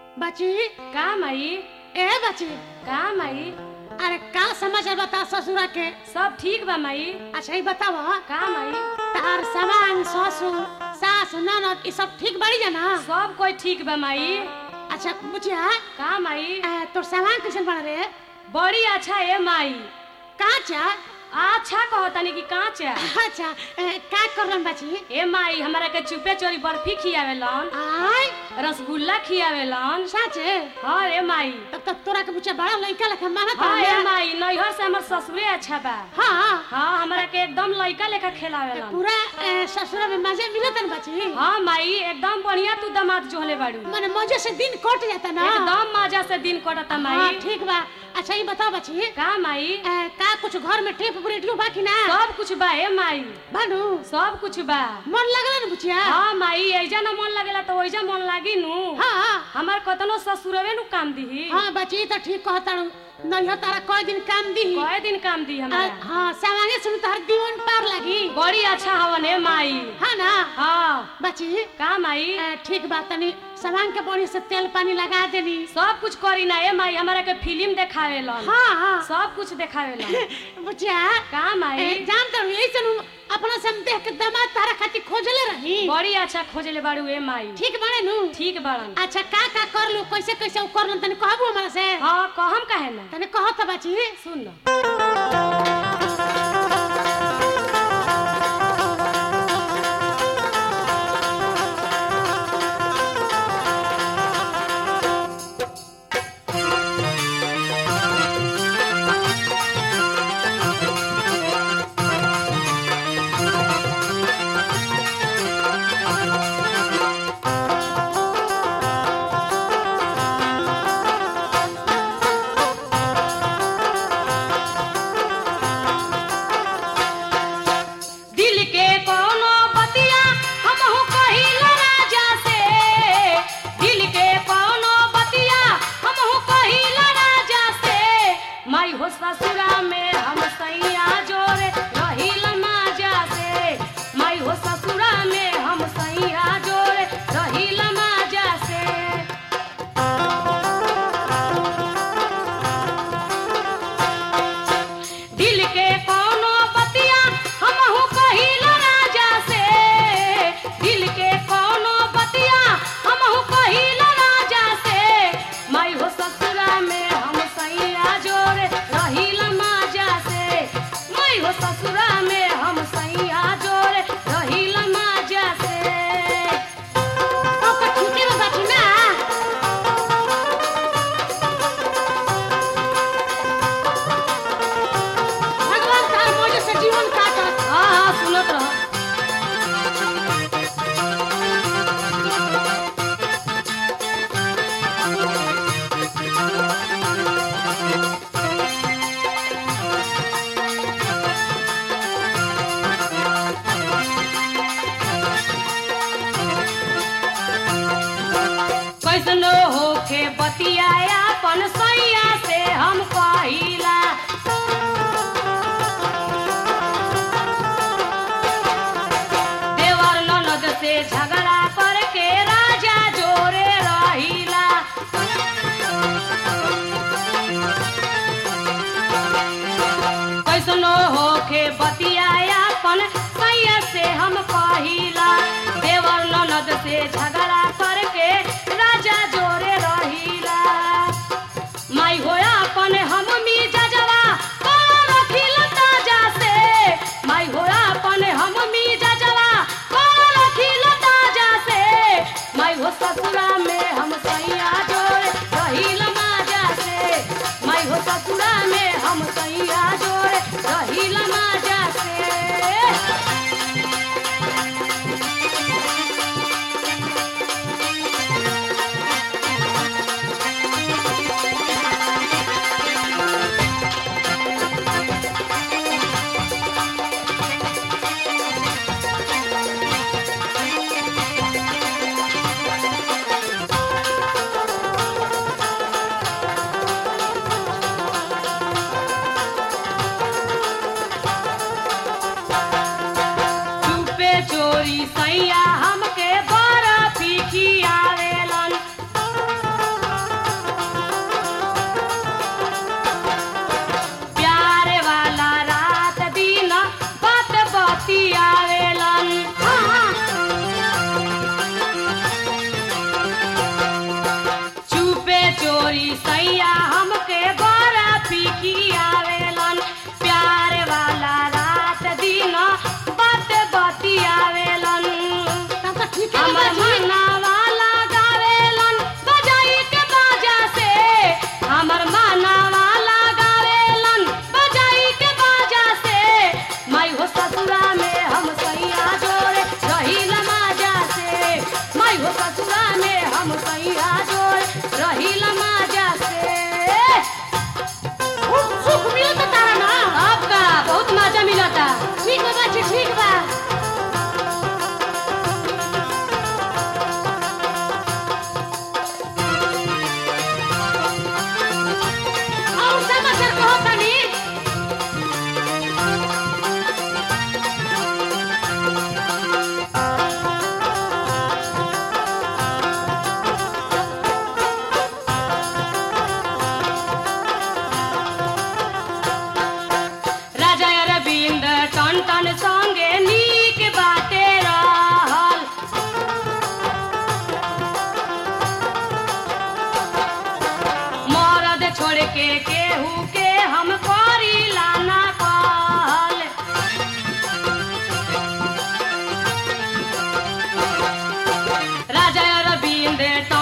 बची का माई ए बची का माई अरे का समाचार बता ससुरा के सब ठीक बा माई अच्छा ही बताव का माई तार सामान ससुर सास ननद ई सब ठीक बड़ी जाना सब कोई ठीक बा माई अच्छा बुझिया का माई ए, तोर सामान कैसन बन रे बड़ी अच्छा है माई काचा अच्छा कहतानी कि काचा अच्छा ए, का करलन बची ए माई हमरा के चुपे चोरी बर्फी खियावेलन आय रसगुल्ला खियावेलन साचे हाँ रे माई तब तक तोरा के बुच्चा बड़ा लइका लेखा मानत हाँ हवे। रे माई नैहर से हमर ससुरे अच्छा बा हाँ हाँ हमरा के एकदम लइका लेखा खेलावेलन पूरा ए, ससुरा में मजे मिलत न बची हाँ माई एकदम बढ़िया तू दामाद जोहले बाड़ू माने मजे से दिन कट जाता ना एकदम मजा से दिन कटता हाँ माई ठीक बा अच्छा ये बताओ बची का माई ए, का कुछ घर में टेप रेडियो बा कि ना सब कुछ बा ए माई बानू सब कुछ बा मन लगला न बुचिया हाँ माई ऐजा न मन लगेला तो ओइजा मन लागी नु हाँ हमार कतनो ससुरवे नु काम दीही हाँ बची तो ठीक कहताड़ू नहीं तारा कई दिन काम दी कए दिन काम दी हमरा हाँ सामान्य सुन तार दीवन पार लगी बड़ी अच्छा हवन है माई हाँ ना हाँ बची का माई ए, ठीक बात तनी सामान के बड़ी से तेल पानी लगा देनी सब कुछ करी ना ए माई हमरा के फिल्म देखावेलन हाँ हाँ सब कुछ देखावेलन बुचिया का ए, माई जान तो यही से अपना से हम देख के दामाद तारा खातिर खोजले रही बड़ी अच्छा खोजले बाड़ू ए माई ठीक बने नु ठीक बाड़न अच्छा का का कर लू कैसे कैसे उ करलन तनी कहबू हमरा से हाँ कहम काहे ना तनी कह त बाची सुन लो दिल के कोनो बतिया हमहु कहिल राजा से दिल के कोनो बतिया हमहु कहिल राजा से माई हो ससुरा में हम सैया जोरे रहिल माजा से माई हो ससुरा में हम सैया जोरे रहिल माजा से दिल के कोनो बतिया हमहु कहिल राजा से दिल के कोनो बतिया हमहु कहिल राजा से माई हो ससुरा में हम सैया जोरे रहिल माजा से माई हो ससुरा में हम सैया जोरे रहिल माजा से ओके ठीके बा बाची ना भगवान तार मौज से जीवन काटत हाँ हाँ सुनत रह कैसनो होखे बतियाया अपन सैया से हम कहिला देवर ननद से झगड़ा करके राजा जोरे रहिला कैसनो होखे बतियाया अपन सैया से हम कहिला देवर ननद से झगड़ा करके राजा जोरे रहिला माई होया अपन हम मीजा जवा कौन रखिल ताजा से माई होया अपन हम मीजा जवा कौन रखिल ताजा से माई हो ससुरा में हम सैया जोरे रहिल माजा से माई हो ससुरा में हम सैया जोरे रहिल माजा से चुपे चोरी सैया हमके बर्फी खियावेलन ससुरा में हम सैया जोड़ रहिल माजा से खूब सुख मिलत तारा ना आपका बहुत मजा मिलता ठीक बा बाची ठीक बा और समाचार कहो तनी राजा अरविंद टन टन संगे नीक बाटे रहल मरद छोड़ के केहू के हम करी लाना कहल राजा अरविंद टन